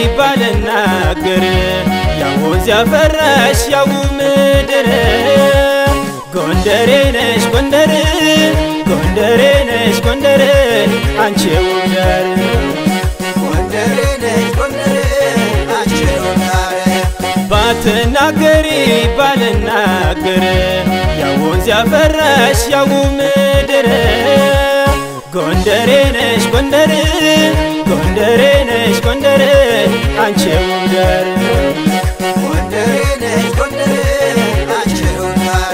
ባልናገር ያው ወንዝ ያፈራሽ ያው ምድር ጎንደሬ ነሽ ጎንደር ጎንደሬ ነሽ ጎንደር አንቺ ውዳር ጎንደሬ ነሽ ጎንደሬ አንቺ ውዳር ባትናገሪ ባልናገር ያው ወንዝ ያፈራሽ ያው ምድር ጎንደሬ ነሽ ጎንደር ጎንደሬ ነሽ ጎንደር አንቺ ውዳር ጎንደሬ ነሽ ጎንደሬ አንቺ ውዳር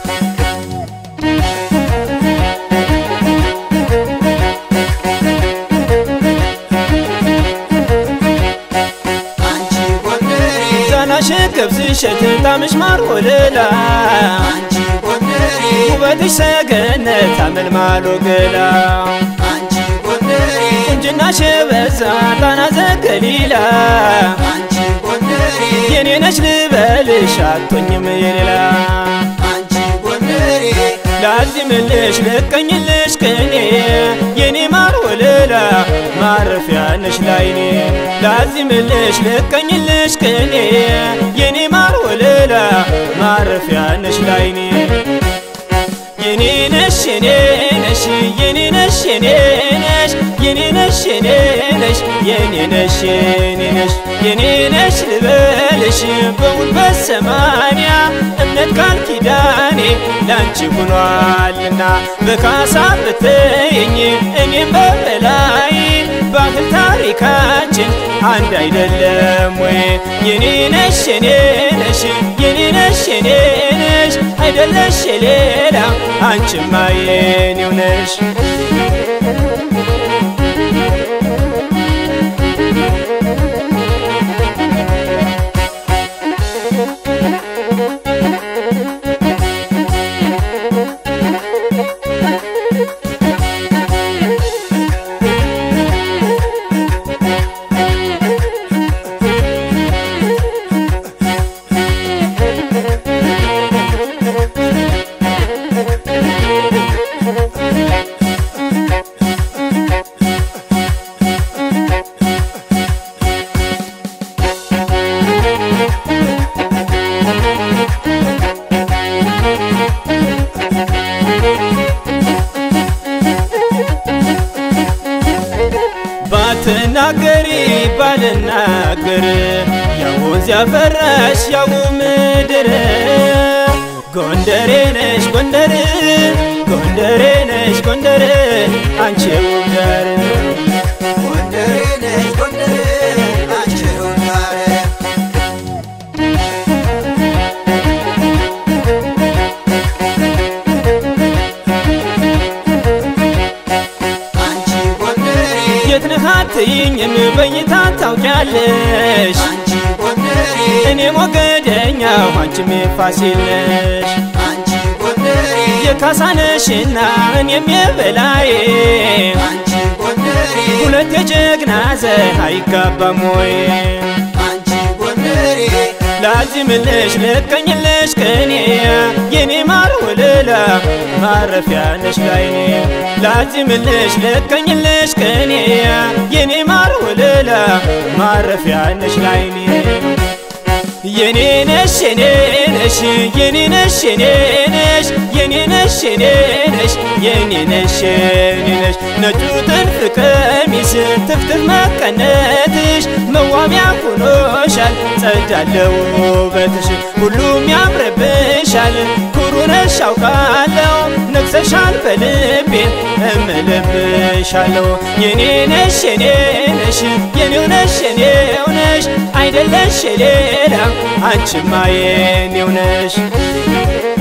አንቺ ጎንደሬ ዛናሽ ገብስ እሸት ጣምሽ ማር ወለላ አንቺ ጎንደሬ ውበትሽ ሰገነት አመልማሎ ገላ አንቺ ጎንደሬ ቁንጅናሽ በዛ ጣና ዘገሊላ አንቺ ጎንደሬ የኔ ነሽ ልበልሽ አቶኝም የሌላ አንቺ ጎንደሬ ላዚምልሽ ልቀኝልሽ ቅኔ የኔ ማር ወለላ ማረፊያ ነሽ ላይኔ ላዚምልሽ ልቀኝልሽ ቅኔ የኔ ማር ወለላ ማረፊያ ነሽ ላይኔ የኔ ነሽ የኔ ነሽ የኔ ነሽ የኔ ነሽ የኔ ነሽ የኔ ነሽ የኔ ነሽ የኔ ነሽ የኔ ነሽ ልበልሽ በጉልበት ሰማንያ እምነት ቃል ኪዳኔ ላንቺ ሆኗልና በካሳ ብትይኝ እኔም በበላይ ባህል ታሪካችን አንድ አይደለም ወይ የኔ ነሽ የኔ ነሽ የኔ ነሽ የኔ ነሽ አይደለሽ የሌላ አንቺማ የኔው ነሽ ባትናገሪ ባልናገር ያው ወንዝ ያፈራሽ ያው ምድር ጎንደሬ ነሽ ጎንደር ጎንደሬ ነሽ ጎንደር አንቺ ውዳር ጎንደሬ ነሽ ጎንደሬ አንቺ ውዳር አንቺ ጎንደሬ የት ነህ አትይኝም በይታ ታውቂያለሽ አንቺ ጎንደሬ እኔ ሞገደኛው አንቺም የፋሲል ነሽ አንቺ ጎንደሬ የካሳነሽና እኔም የበላይ አንቺ ጎንደሬ ሁለት የጀግና ዘር አይጋባም ወይ አንቺ ጎንደሬ ላዚምልሽ ልቀኝልሽ ቅኔ የኔ ማር ወለላ ማረፊያ ነሽ ላይኔ ላዚምልሽ ልቀኝልሽ ቅኔ የኔ ማር ወለላ ማረፊያ ነሽ ላይኔ የኔ ነሽ የኔ ነሽ የኔ ነሽ የኔ ነሽ የኔ ነሽ የኔ ነሽ የኔ ነሽ የኔ ነሽ ነጩ ጥልፍ ቀሚስ ትፍትፍ መቀነትሽ መዋቢያ ሆኖሻል ጸዳለው ውበትሽ ሁሉም ያምርብሻል ኩሩ ነሽ አውቃለው ነግሰሻል በልቤ እምልብሻለው የኔ ነሽ የኔ ነሽ የኔው ነሽ የኔው ነሽ አይደለሽ የሌላ አንቺማ የኔው ነሽ